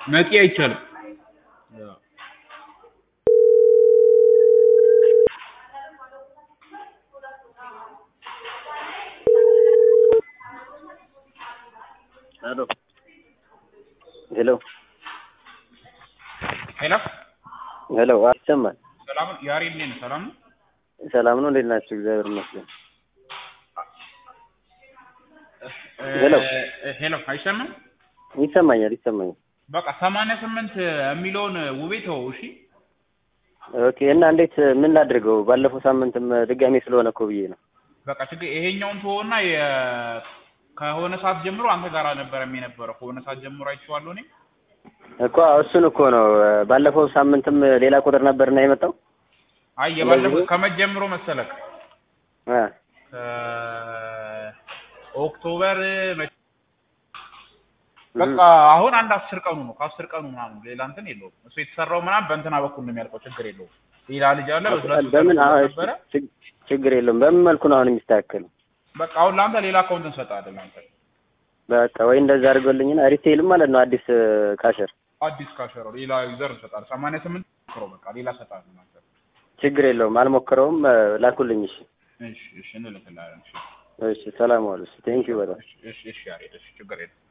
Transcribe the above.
መቂ አይቻልም። ሄሎ ሄሎ ሄሎ ሄሎ ይሰማል? ሰላም ነው? ያሬድ ነኝ። ሰላም ነው? ሰላም ነው። እንዴት ናችሁ? እግዚአብሔር ይመስገን። ሄሎ እ- ሄሎ አይሰማም? ይሰማኛል፣ ይሰማኛል። በቃ ሰማንያ ስምንት የሚለውን ውቤ ተወው። እሺ ኦኬ። እና እንዴት ምን ላድርገው? ባለፈው ሳምንትም ድጋሜ ስለሆነ እኮ ብዬ ነው። በቃ ችግር ይሄኛውን ተወውና የ- ከሆነ ሰዓት ጀምሮ አንተ ጋር ነበር የነበረው። ከሆነ ሰዓት ጀምሮ አይቼዋለሁ እኔ እኮ እሱን እኮ ነው። ባለፈው ሳምንትም ሌላ ቁጥር ነበርና የመጣው አይ የባለፈው እንደዚህ? ከመጀመሩ መሰለክ አ ኦክቶበር መ- በቃ አሁን አንድ አስር ቀኑ ነው። ከአስር ቀኑ ምናምን ሌላ እንትን የለውም። እሱ የተሰራው ምናምን በእንትና በኩል ነው የሚያልቀው። ችግር የለውም። ሌላ ልጅ አለ በሁለቱ በምን ተልኮ አዎ፣ ነበረ። ችግ- ችግር የለውም። በምን መልኩ ነው አሁን የሚስተካከለው? በቃ አሁን ለአንተ ሌላ አካውንት እንሰጣለን። ለአንተ በቃ ወይ እንደዛ አድርጎልኝና ሪቴልም ማለት ነው አዲስ ካሸር አዲስ ካሸሮ ሌላ ዩዘር እንሰጣለን። ሰማንያ ስምንት ክሮ በቃ ሌላ ሰጣለን። ለአንተ ችግር የለውም። አልሞክረውም። ላኩልኝ። እሺ፣ እሺ፣ እሺ እንልክልሃለን። እሺ፣ እሺ። ሰላም ዋሉ። ቴንኪው በጣም እሺ፣ እሺ፣ እሺ፣ ያሬድ፣ እሺ ችግር የለም።